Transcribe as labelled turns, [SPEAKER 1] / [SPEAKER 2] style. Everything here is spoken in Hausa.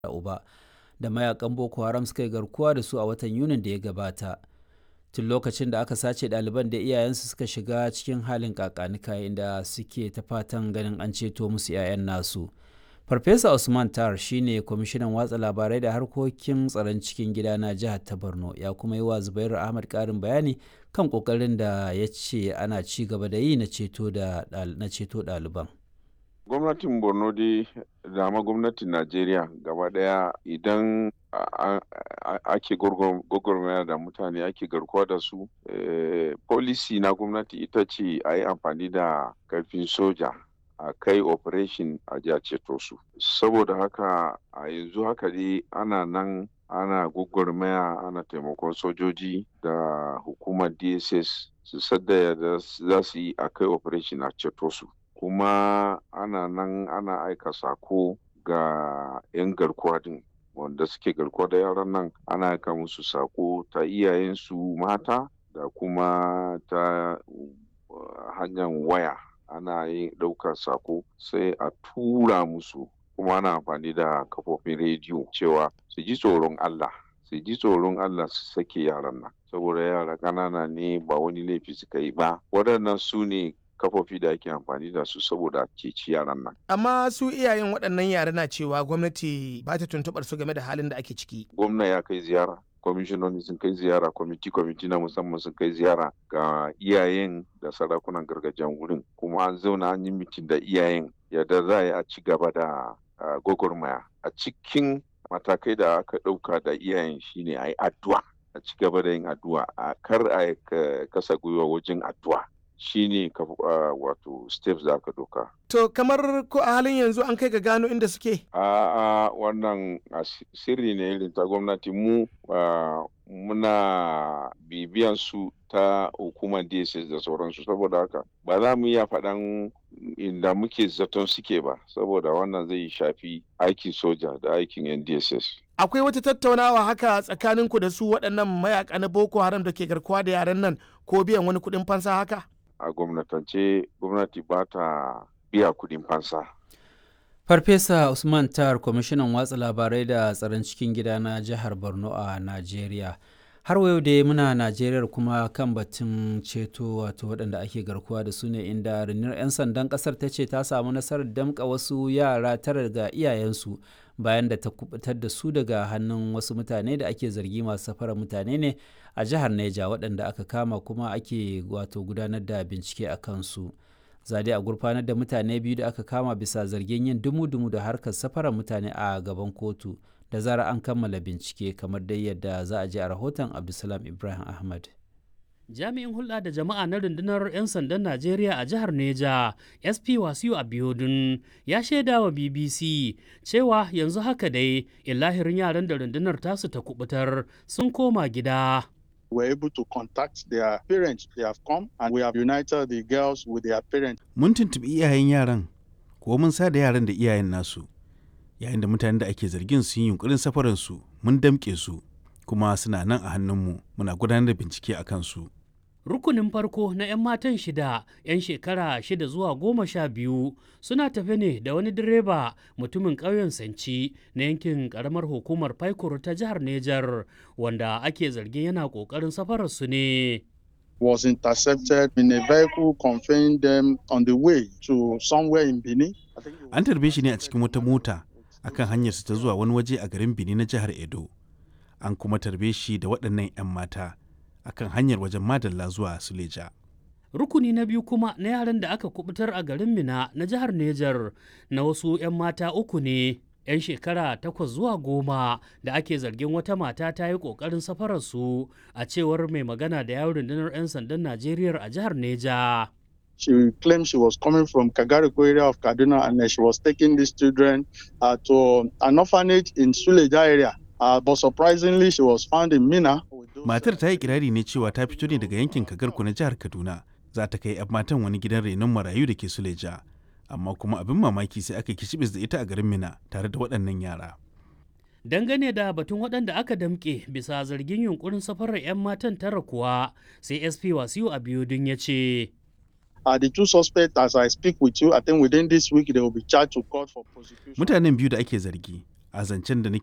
[SPEAKER 1] uba da mayakan boko haram suka yi garkuwa da su a watan yunin da ya gabata tun lokacin da aka sace ɗaliban da iyayensu suka shiga cikin halin kakanika inda suke ta fatan ganin an ceto musu 'ya'yan nasu farfesa usman tar shine kwamishinan watsa labarai da harkokin tsaron cikin gida na jihar ta borno ya kuma yi wa zubairu ahmad karin bayani kan kokarin da ya ce ana ci gaba da yi na ceto ɗaliban
[SPEAKER 2] gwamnatin borno dai da ma gwamnatin najeriya gaba daya idan ake gwagwarmaya da mutane ake garkuwa da su policy na gwamnati ita ce a yi amfani da karfin soja a kai operation a ji a ceto su saboda haka a yanzu haka dai ana nan ana gwagwarmaya ana taimakon sojoji da hukumar dss su sadda da za su yi a kai operation a ceto su kuma ana nan ana aika sako ga 'yan garkuwa din wanda suke garkuwa da yaran nan ana aika musu sako ta iyayensu mata da kuma ta hanyar waya ana yin ɗaukar sako sai a tura musu kuma ana amfani da kafofin rediyo cewa su ji tsoron Allah su ji tsoron Allah su sake yaran nan saboda yara ƙanana ne ba wani laifi suka yi ba waɗannan su ne kafofi da ake amfani da su saboda ceci yaran nan.
[SPEAKER 3] Amma su iyayen waɗannan yara na cewa gwamnati ba ta tuntuɓar su game da halin da ake ciki.
[SPEAKER 2] Gwamna ya kai ziyara, kwamishinoni sun kai ziyara, kwamiti kwamiti na musamman sun kai ziyara ga iyayen da sarakunan gargajiyan wurin. Kuma an zauna an yi mitin da iyayen yadda za a yi a ci gaba da gwagwarmaya. A cikin matakai da aka ɗauka da iyayen shine a yi addu'a. A ci gaba da yin addu'a, a kar a kasa gwiwa wajen addu'a. shine ka uh, wato steps da aka doka.
[SPEAKER 3] To kamar ko a halin yanzu an kai ga gano inda suke?
[SPEAKER 2] A uh, uh, wannan sirri ne irin ta gwamnati mu muna bibiyan su ta hukumar DSS da sauransu saboda haka ba za mu iya faɗan inda muke zaton suke ba saboda wannan zai shafi aikin soja da aikin yan DSS.
[SPEAKER 3] Akwai wata tattaunawa haka tsakaninku da su waɗannan mayaka na Boko Haram da ke garkuwa da yaran nan ko biyan wani kuɗin fansa haka?
[SPEAKER 2] a gwamnatance gwamnati ba ta biya kudin fansa.
[SPEAKER 1] Farfesa Usman Tar, kwamishinan watsa labarai da tsaron cikin gida na jihar Borno a Najeriya. Har wayo da muna Najeriya kuma kan batun ceto wato waɗanda ake garkuwa da su ne inda rundunar 'yan sandan ƙasar ta ce ta samu nasarar damƙa wasu yara tara daga iyayensu bayan da ta kubutar da su daga hannun wasu mutane da ake zargi masu safarar mutane ne a jihar Neja waɗanda aka kama kuma ake wato gudanar da bincike a kansu. Zade a gurfanar da mutane biyu da aka kama bisa zargin yin dumu-dumu da harkar safarar mutane a gaban kotu da zara an kammala bincike kamar dai yadda za a ji a rahoton Abdulsalam Ibrahim Ahmad.
[SPEAKER 4] jami'in hulɗa da jama'a na rundunar 'yan sandan najeriya a jihar neja sp wasiu abiodun ya shaida wa bbc cewa yanzu haka dai illahirin yaran da rundunar tasu ta kubutar sun koma gida
[SPEAKER 5] were able to contact their parents. They have come and we have united the girls with their parents.
[SPEAKER 6] Mun tuntuɓi iyayen yaran, ko mun sa da yaran da iyayen nasu. Yayin da mutanen da ake zargin sun yi yunkurin safaransu, mun damƙe su, kuma suna nan a hannunmu muna gudanar da bincike a kansu.
[SPEAKER 4] rukunin farko na 'yan matan shida 'yan shekara shida zuwa goma sha biyu suna tafe ne da wani direba mutumin ƙauyen sanci na yankin ƙaramar hukumar faikuru ta jihar nejar wanda ake zargin yana ƙoƙarin safararsu ne
[SPEAKER 5] was intercepted in a vehicle conveying them on the way to somewhere in Benin.
[SPEAKER 6] An tarbe shi ne a cikin wata mota akan hanyarsa ta zuwa wani waje a garin Benin na jihar Edo. An kuma tarbe shi da waɗannan 'yan mata. akan hanyar wajen madalla zuwa suleja.
[SPEAKER 4] rukuni na biyu kuma na yaran da aka kubutar a garin mina na jihar nejar na wasu 'yan mata uku ne 'yan shekara takwas zuwa goma da ake zargin wata mata ta yi kokarin safararsu a cewar mai magana da yawon rundunar 'yan sandan najeriya a jihar neja
[SPEAKER 5] She claimed she was coming from Kagariko area of Kaduna and she was taking these children uh, to an orphanage in Suleja area. Uh, but surprisingly, she was found in Mina.
[SPEAKER 6] Matar ta yi kirari ne cewa ta fito ne daga yankin Kagarku na jihar Kaduna. Za ta kai 'yan matan wani gidan renon marayu da ke Suleja. Amma kuma abin mamaki sai aka kishibis da ita a garin Mina tare da waɗannan yara.
[SPEAKER 4] Dangane da batun waɗanda aka damƙe bisa zargin yunkurin safarar 'yan matan tara kuwa sai SP Wasiu Abiodun ya ce.
[SPEAKER 5] Uh, the two suspects, as I speak with you, I think within this week they will be charged to court for prosecution.
[SPEAKER 6] Mutanen biyu da ake zargi a zancen da